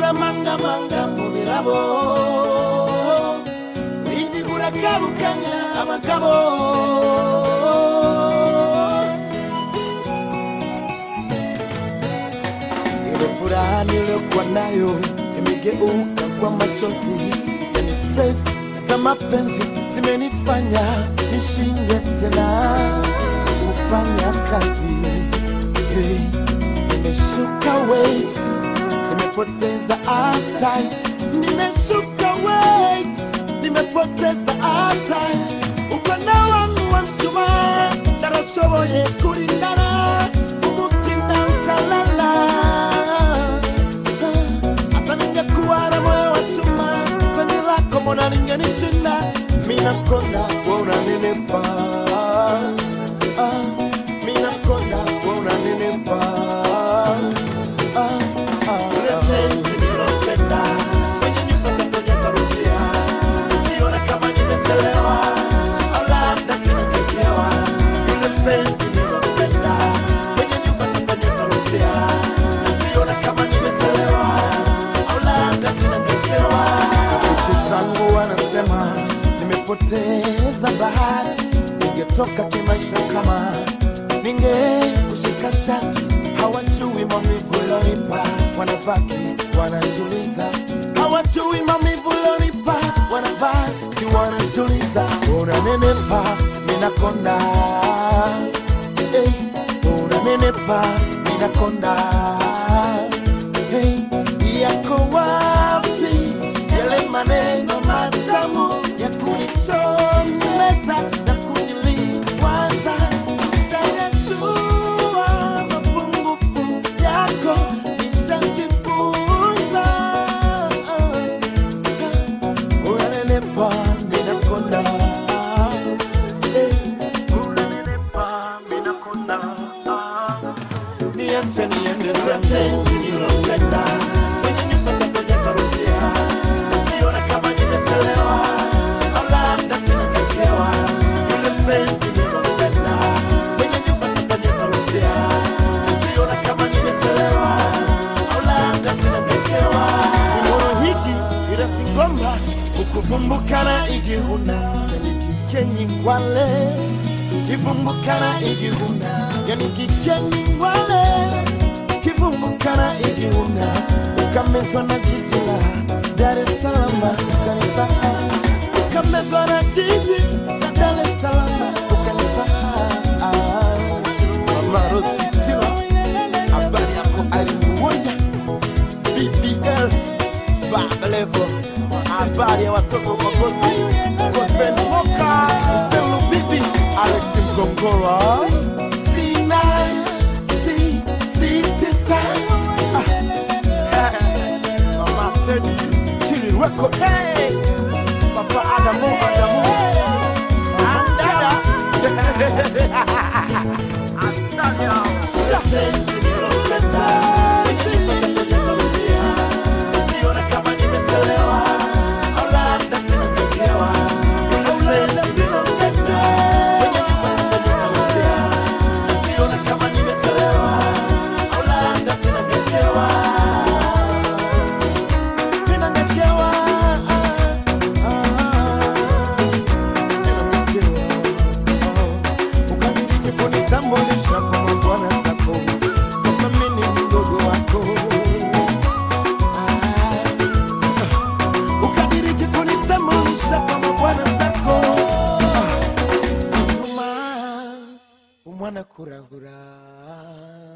uramangamanga mu birabo windigura kabukanya abagabo ile furaha niliyokuwa nayo imegeuka kwa machozi yani stress za mapenzi zimenifanya nishindwe tena kufanya kazi hey. nimeshuka weight nimepoteza appetite nimeshuka weight nimepoteza appetite ukona wangu wa mchuma darashoboye kurindana umutima utalala hata ningekuwa na moyo wa chuma penzi lako mbona lingenishinda mina konda wewe unanilipa ah, mina konda wewe unanilipa ah, ah, ule penzi nilopenda kwenye nyumba za kujaza rudia siona kama nimechelewa au labda sinatekewa ule penzi nilopenda kwenye nyumba za kujaza rudia siona kama nimechelewa au labda sinatekewa rafiki zangu wanasema nimepoteza bahati ningetoka kimaisha kama ningekushika shati hawajui maumivu lonipa wanabaki wanajuliza hawajui maumivu lonipa wanabaki wanajuliza unanenepa minakonda hey, unanenepa minakonda hey, yako wapi yale maneno matamu ya kunichomeza na kuniliwaza nishayajua mapungufu yako nishajifunza unanenepa minakonda Eh, unanenepa minakonda niache niende zangu nilopenda kwenye nyumba za kujaza rudia siona kama nimechelewa au labda sinatekewa yule mpenzi nilopenda kwenye nyumba za kujaza rudia siona kama nimechelewa au labda sinatekewa imoro hiki ila singomba ukuvumbukana igihuna nikikenyi ngwale kivumbukana igihuna yani kikenyi ngwale kivumbukana igihuna ukamezwa na jiji la Dar es Salaam ukanisahau ukamezwa na jiji la Dar es Salaam ukanisahau Mama Rose Kitila habari yako alimuoja BBL Baba Levo habari ya watoto kwa gospel gospel moka Selu Bibi Alex Mgongora sina si si tisa ah. Mama Teddy Kili Record hey Papa Adamu Adamu Andada Andada Shapenzi nilopenda Siona kama nimechelewa au labda sinatekewa au labda sinampenda Siona kama nimechelewa au labda sinatekewa Ninatekewa ukadiriki kunitambulisha kwa mabwana zako kama mimi ni mdogo wako ukadiriki kunitambulisha kwa mabwana zako situma umwana kurahura